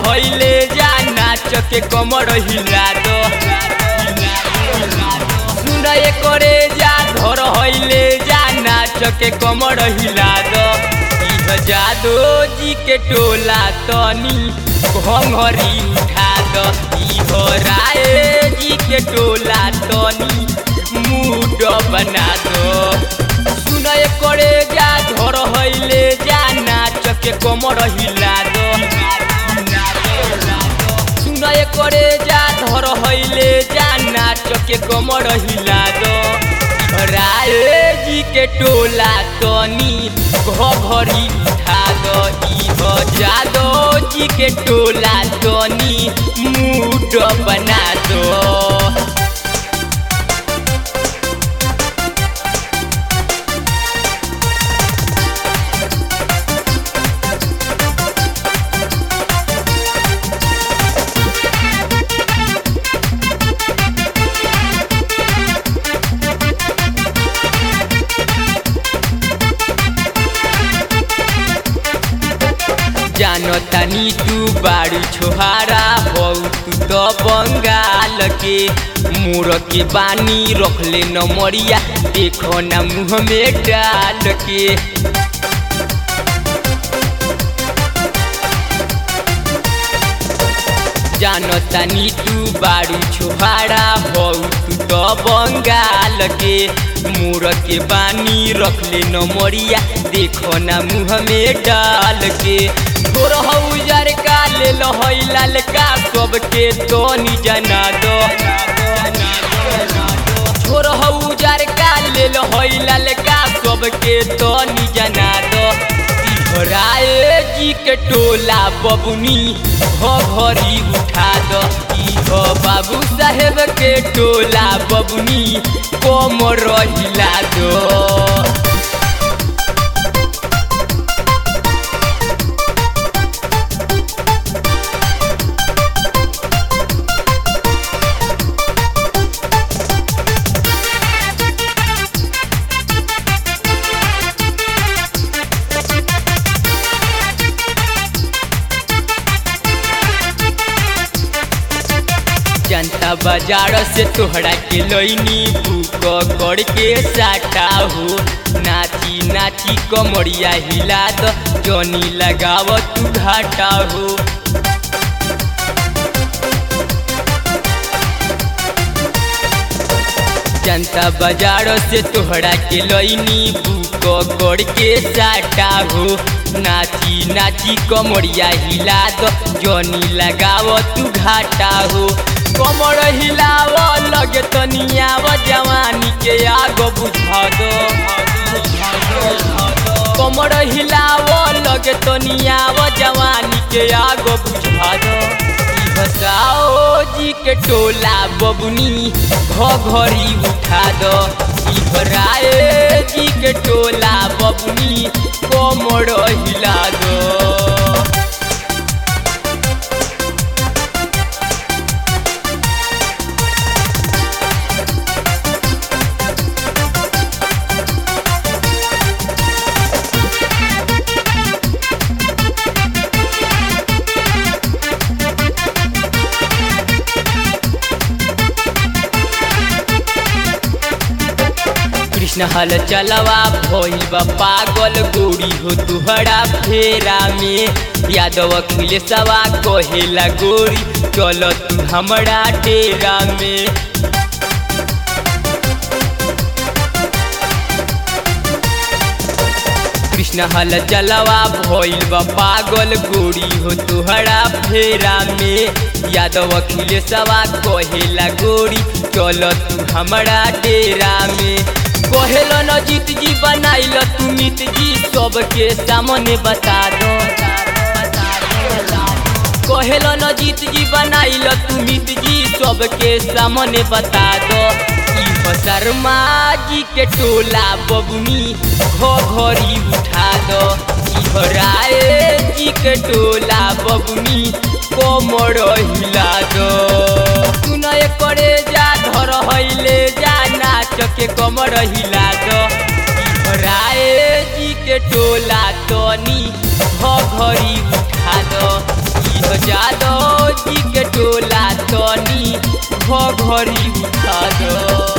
हइले जा नाच के कमर हिला दो सुन करे जा धर हइले जा नाच के कमर हिला दो इह जादो जी के टोला तनी घंघरी उठा दो इह राय जी के टोला तनी मूड बना दो सुन करे जा धर हइले जा नाच के कमर हिला दो सुन करे जा धर हइले जा नाच के कमर हिला दो राय जी के टोला तनी घरी उठा दो इह जादो जी के टोला तनी मूड बना दो जानो तानी तू बारू छोहारा हो तू तो बंगाल के मोर के बानी रखले न मरिया देखो ना मुँह में डाल के जानो तानी तू बारू छोहारा हो तू तो बंगाल के मोर के बानी रखले न मरिया देखो ना मुँह में डाल के तोर हौजर का ले लहई ललका सबके तो नी जना दो छोर हौजर का ले लहई ललका सबके तो नी जना दो राय जी के टोला बबुनी घरी उठा दो इहो बाबू साहेब के टोला बबुनी कोमर हिला दो जनता बाजार से तोहरा के लैनी बुक करके साटा हो नाची नाची कमरिया हिला दो जनी लगाव तू घाटा हो जनता बाजार से तोहरा के लैनी बुक करके साटा हो नाची नाची कमरिया हिला दो जनी लगाव तू घाटा हो कमर हिलाव लगे तनियाव जवानी के आग बुझा दो कमर हिलाव लगे तनियाव जवानी के आग बुझा दो बताओ जी के टोला बबुनी घरी उठा दो राय जी के टोला बबुनी कमर हिला दो कृष्ण हल चलवा भइल बा पागल गोरी हो तुहरा फेरा में यादव अखिलेशवा कहेला गोरी चल तू हमरा डेरा में कृष्ण हल चलवा भइल बा पागल गोरी हो तुहरा फेरा में यादव अखिलेशवा कहेला गोरी चल तू हमरा डेरा में कहेल न जीत जी बनाइल तू मित जी सबके सामने बता दो कहेल न जीत जी बनाइल तू मित जी सबके सामने बता दो शर्मा जी के टोला बबुनी घरी उठा दो राय जी के टोला बबुनी कोमर हिला दो सुनय करे जा धर हइले जा नाच के कमर हिला दो राय जी के टोला तनी घरी उठा दो जादो जी के टोला तनी घरी उठा दो